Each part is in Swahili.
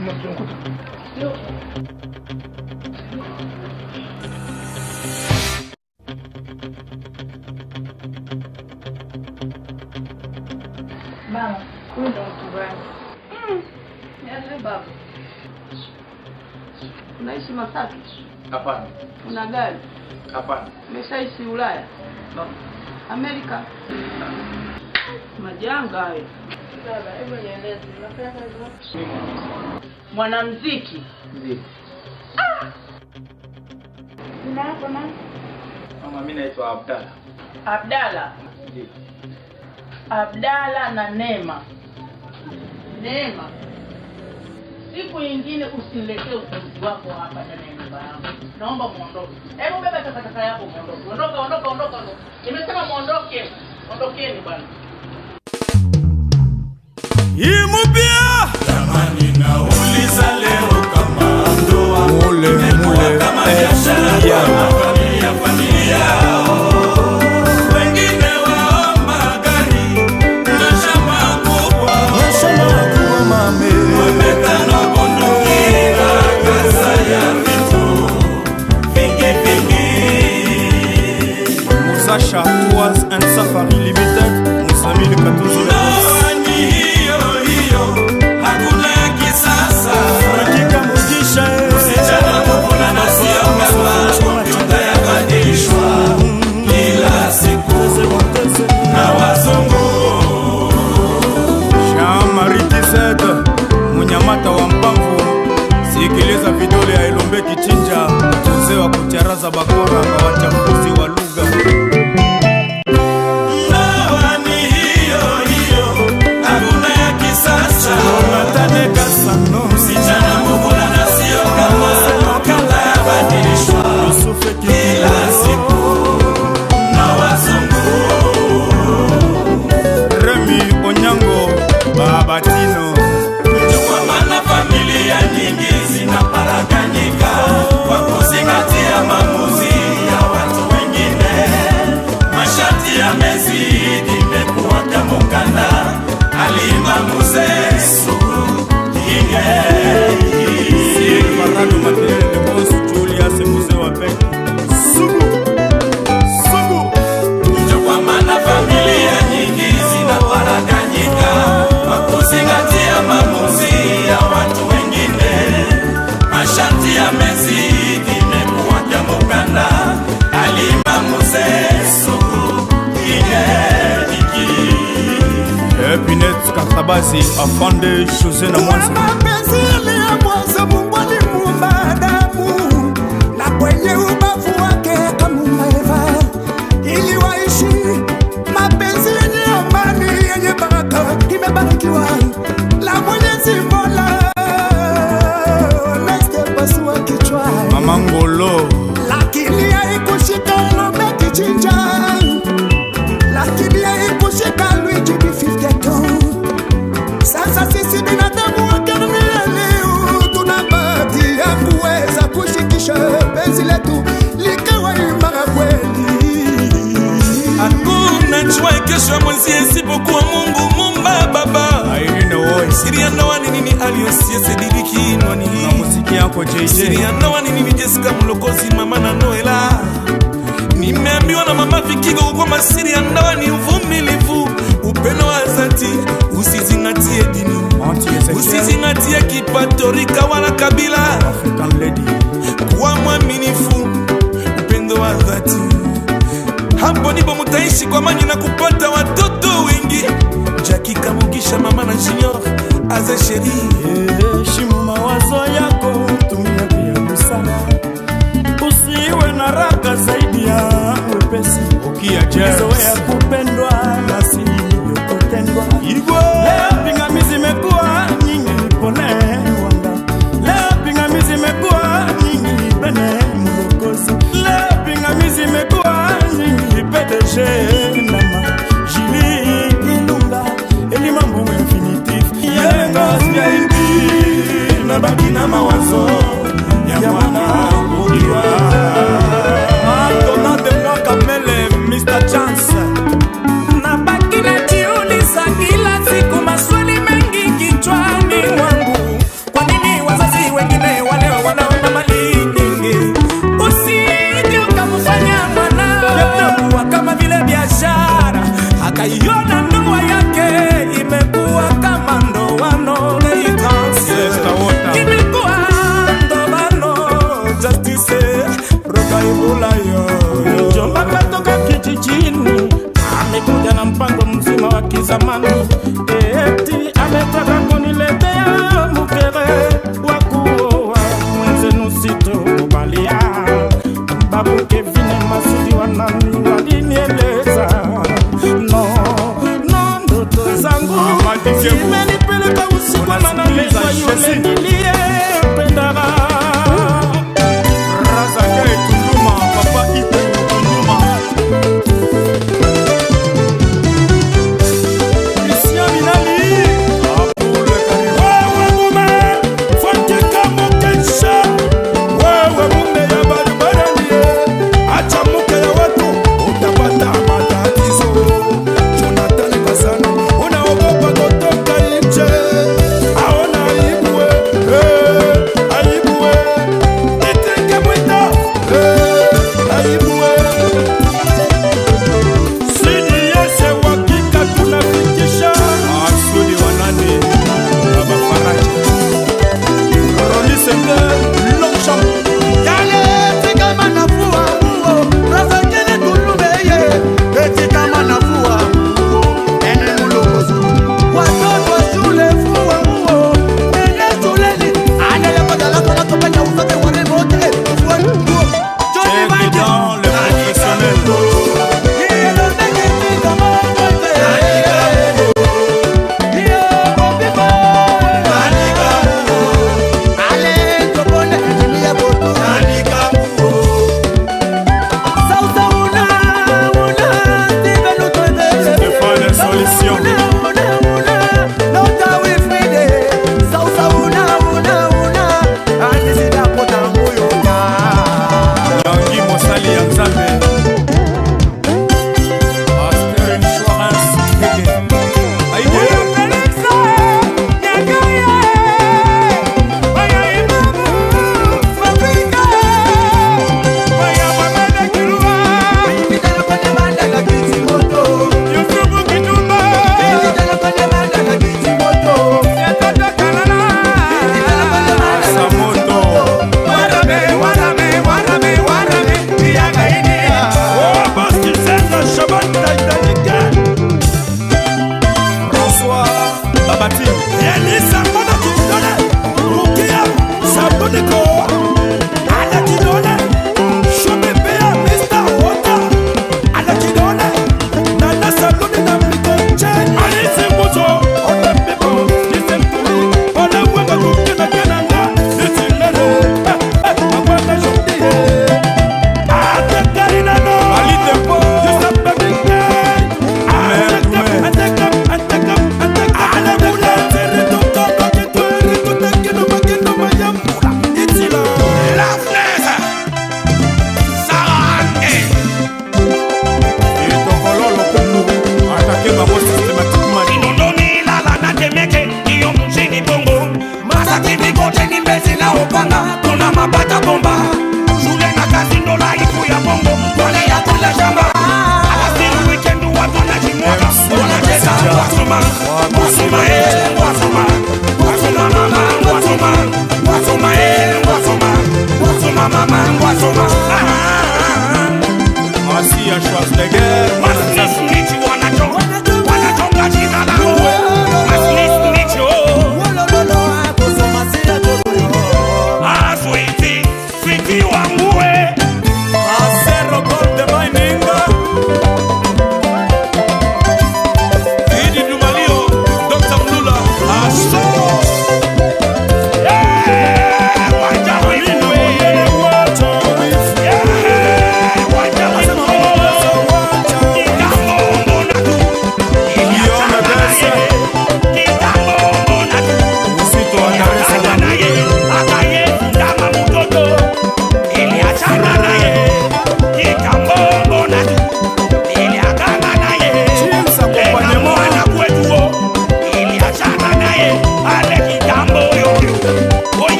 Mama, huyu ndo mtu gani? Niache baba. Unaishi Masaki? Hapana, Una gari? hapana. Umeshaishi Ulaya? Amerika? Majanga hayo. Baba, hebu nieleze, unafanya kazi wapi? Mwanamuziki. Ndio. Jina lako nani? Mama, mimi naitwa Abdalla. Abdala. Ndio. Abdala na Neema. Neema, siku nyingine usiniletee upuzi wako hapa ndani ya nyumba yangu. Naomba muondoke. Hebu beba takataka yako muondoke. Ondoka, ondoka, ondoka, ondoka. Nimesema muondoke. Ondokeni bwana. Imupia Jamani, nauliza leo kama ndoa mule mule kama biashara kama familia familia wengine waomba gari na shamba kubwa wametano bunduki na kasa ya vitu vingi vingi Musasha Tours and Safari Limited Musamili Katuzi ndoa ni hiyo hiyo hakuna ya kisasa Hakika Mugisha Msichana mvulana sio kama kompyuta yabadilishwa kila siku na wazungu. Jean-Marie Kized Munyamata wa Mpamvu Sikiliza vidole ya Elombe Kichinja Mzee wa kucharaza bakora kwa wachambuzi wa lugha Ndoa ni hiyo hiyo, hakuna ya kisasa. Jonathan Kasano Msichana mvulana sio kama kompyuta yabadilishwa Yusufe kila siku na wazungu. Remy Onyango Babatino Ndio kwa maana familia nyingi zinaparaganyika kwa kuzingatia maamuzi ya watu wengine. Masharti yamezidi, imekuwa kama ukanda. Alima mzee sugu inge Farado Makelele Boss Julius Mzee wa Benki Sugu Sugu Ndio kwa maana familia nyingi zinaparaganyika kwa kuzingatia maamuzi ya watu wengine. Masharti yamezidi, imekuwa kama ukanda. Alima mzee sugu inge Epinet Katabazi Afande Jose na Mwanza mapenzi yaliyoanza Mungu alimuumba Adamu na kwenye ubavu wake akamuumba Eva ili waishi mapenzi yenye amani yenye baraka, imebarikiwa la Mwenyezi Mola nasipasua kichwa Mama Ngolo lakini haikushika ng'ombe kichinja, lakini haikushika Luigi B52. Sasa sisi binadamu wa karne ya leo tuna bahati ya kuweza kushikisha penzi letu likawa imara kweli. Hakuna jua kesho ya mwenzie isipokuwa Mungu mumba baba. Irene Woi Siri ya ndoa ni nini aliyosie sediriki nwani na muziki yako Siri JJ ya ndoa ni nini Jessica Mlokozi mama na Noela Nimeambiwa na mama Vikigo kwamba siri ya ndoa ni uvumilivu, upendo wa dhati, usizingatie dini, Auntie Ezekiel usizingatie kipato, rika wala kabila, African Lady kuwa mwaminifu, upendo wa dhati. Hapo ndipo mutaishi kwa amani na kupata watoto wengi. Jackie Kamugisha, mama na Junior Aze Sheri heshimu mawazo yako, tumia pia busara, usiwe na raka zaidi ya wepesi. Ukia zoea kupendwa na si kutendwa. Leo pingamizi imekuwa nyingi, pole wanga. Leo pingamizi imekuwa nyingi, bene mlokozi. Leo pingamizi imekuwa nyingi, PDG nama Julie Ilunga, Eli Mambo Infinitif, Yenga VIP, nabaki na mawazo ya mwana ukiwa Antonin de moi Kamele, Mr. Chance. Nabaki najiuliza kila siku maswali mengi kichwani mwangu, kwa nini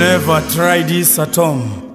Never try this at home.